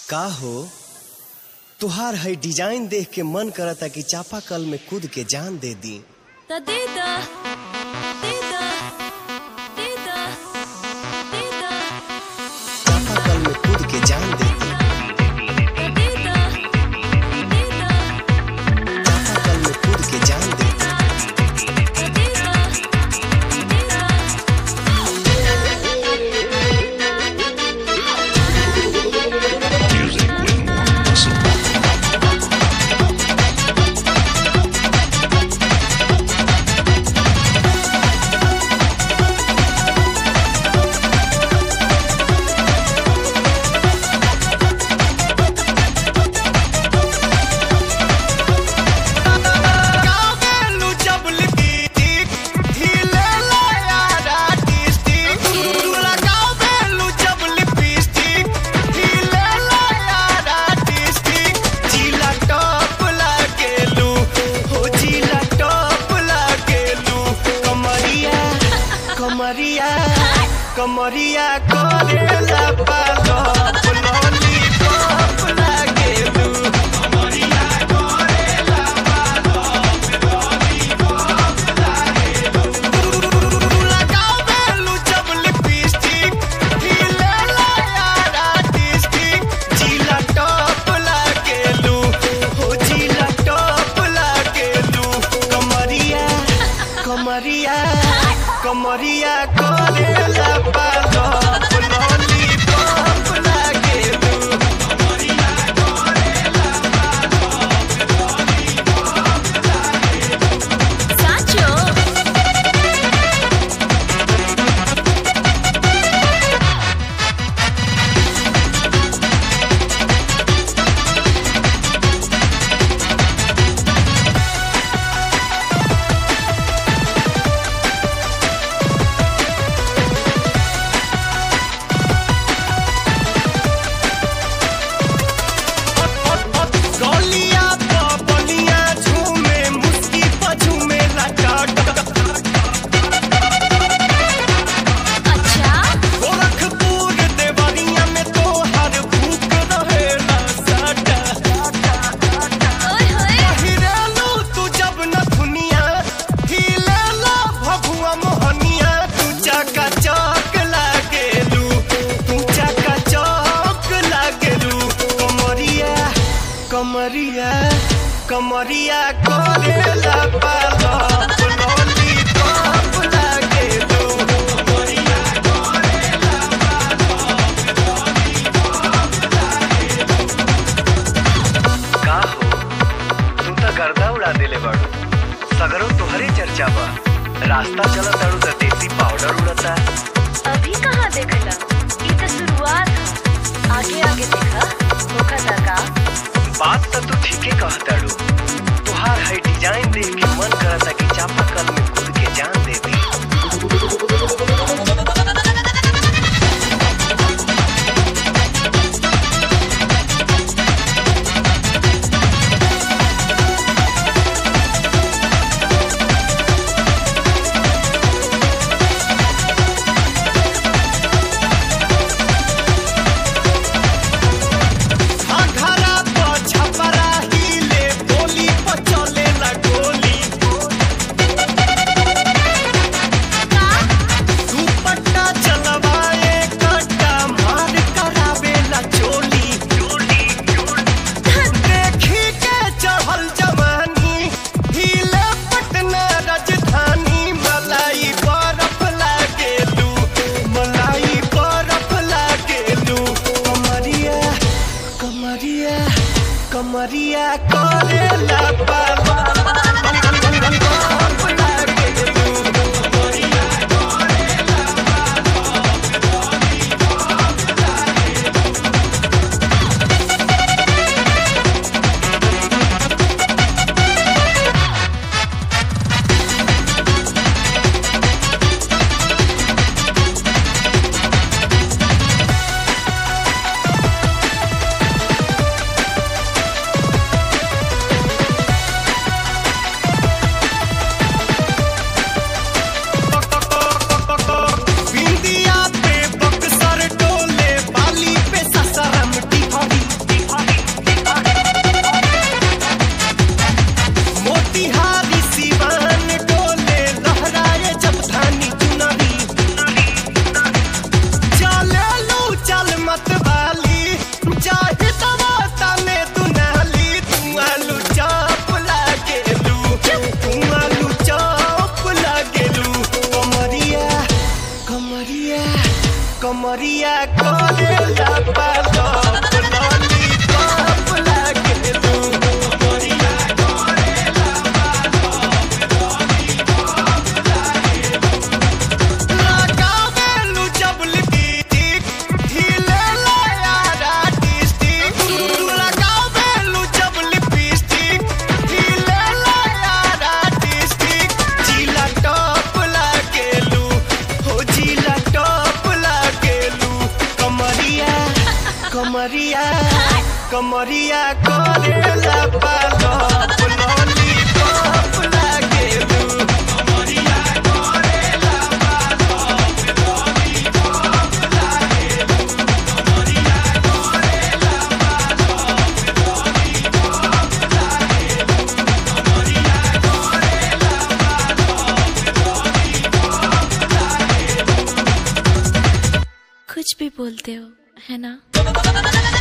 का हो तुहार है डिजाइन देख के मन करता कि चापाकल में कूद के जान दे दी त दे the they the they the they द चापाकल में कूद के जान दे दी त दे द दे द चापाकल में कूद के जान दे दी त दे the they the Music with more muscle. कमरिया करेला पालो लॉलीपॉप लागेलू लगावेलू जब लिपस्टिक हिलेला यार आर्टिस्टिक जिला टॉप लागेलू हो जिला टॉप लागेलू कमरिया कमरिया कमरिया करेला पालो लॉलीपॉप लागेलू साचो गलिया प बलिया झूमे मुस्की प झूमे लटाट अच्छा गोरखपुर देवरिया में तो हर भूख रहेला साटा ओए होए हिरेलू तू जब न दुनिया हिलेला भभुआ मोहनिया तू चका चौक लागेलू तू चका चौक लागेलू कमरिया कमरिया कमरिया करेला पालो लॉलीपॉप लागेलू का हो तू त गर्दा उड़ा देले बाड़ू सगरो तोहरे चर्चा बा रास्ता चलत ताड़ू त देसी पाउडर उड़ता अभी कहाँ देखला ई त शुरुआत ह। आगे आगे देखा होखता का बात त तू ठीके कहताड़ू तुहार है डिजाइन देख के मन करता कि चापाकल में कूद के जान दे दी घरा प छपरा हिले बोली प चलेला गोली दुपट्टा चलवाए कट्टा मार करावेला चोली देखी के चढ़ल जवानी हिले पटना राजधानी मलाई बरफ लागेलू मलाई बरफ लागेलू कमरिया कमरिया कमरिया करेला बाबा बरफ लागेलू कमरिया कमरिया करेला पालो फुलौली पप लागे तू कमरिया करेला पालो फुलौली पप लागे तू कमरिया करेला पालो फुलौली पप लागे तू कमरिया करेला पालो फुलौली पप लागे कुछ भी बोलते हो है ना